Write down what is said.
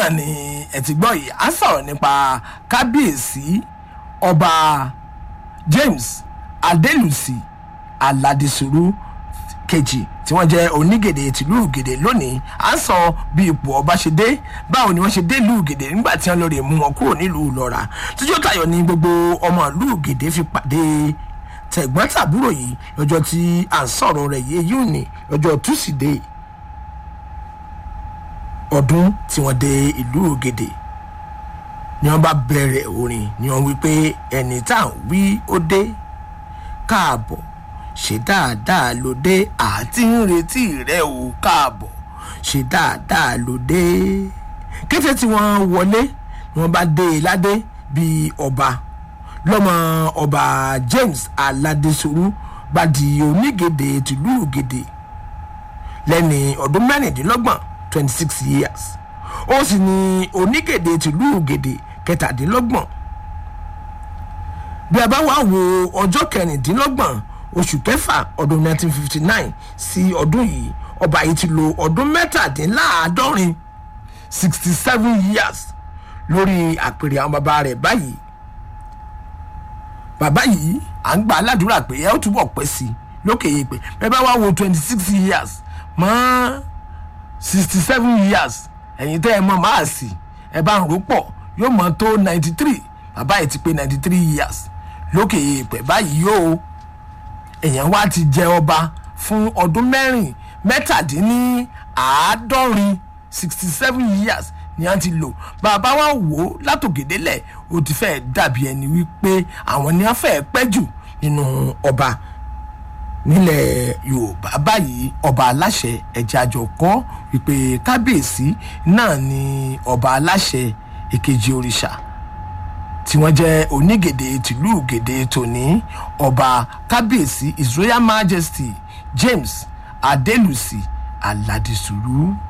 náà ni ẹ ti gbọ́ yìí à ń sọ̀rọ̀ nípa kábíyèsí ọba james adelusi aladisuru kejì tí wọ́n jẹ́ onígèdè tìlú gèdè lónìí à ń sọ bí ipò ọba ṣe dé báwo ni wọ́n ṣe dé ìlú gèdè nígbà tí wọ́n lọ rè mú wọn kúrò nílùú lọ́ra tíjọ́ tayọ̀ ni gbogbo ọmọ ìlú gèdè fi pàdé tẹ̀gbọ́n tàbúrò yìí lọ́jọ́ tí à ń sọ̀rọ̀ rẹ̀ yìí yìí ní lọ́jọ́ túsídẹ̀ẹ́ ọdún tí wọ́n dé ìlú gèdè ni wọ́n bá bẹ̀rẹ̀ orin ni wọ́n wí pé ẹni tá à ń wí ó dé káàbọ̀ ṣe dáadáa ló dé àti ń retí rẹ ò káàbọ̀ ṣe dáadáa ló dé kété tí wọ́n wọlé ni wọ́n bá dé e ládé bíi ọba lọ́mọ ọba james aládésòrú bá di onígèdè tìlú gèdè lẹ́ni ọdún mẹ́rìndínlọ́gbọ̀n twenty six years ó sì ní onígèdè tìlú gèdè kẹtàdínlọ́gbọ̀n bí a bá wá wo ọjọ́ kẹrìndínlọ́gbọ̀n oṣù kẹfà ọdún 1959 sí ọdún yìí ọba yìí ti lo ọdún mẹ́tàdínláàádọ́rin sixty seven years lórí àpèrè àwọn bàbá rẹ̀ báyìí bàbá yìí à ń gba aládùúrà pé ẹ ó túbọ̀ pẹ́ sí i lókè yìí pé bẹ́ẹ̀ bá wá wo twenty six years mọ́ sixty seven years ẹ̀yin tẹ́ ẹ mọ̀ máa sì ẹ bá ń rò pọ̀ yóò mọ̀ tó ninety three bàbá yìí ti pé ninety three years lókè yìí pé báyìí yóò èèyàn wá ti jẹ ọba fún ọdún mẹ́rin mẹ́tàdínníàádọ́rin sixty seven years ni a ti lò bàbá wa wò ó látòkèdélẹ̀ ó ti fẹ́ dàbí ẹni wípé àwọn ni a fẹ́ pẹ́ jù nínú ọba nílẹ̀ yorùbá báyìí ọba aláṣẹ ẹ̀jẹ̀ àjọ kọ́ wípé kábíyèsí náà ni ọba aláṣẹ èkejì òrìṣà tí wọ́n jẹ́ onígèdè tìlú gèdè tòní ọba kábíyèsí his royal majesty james adelusi aladisuru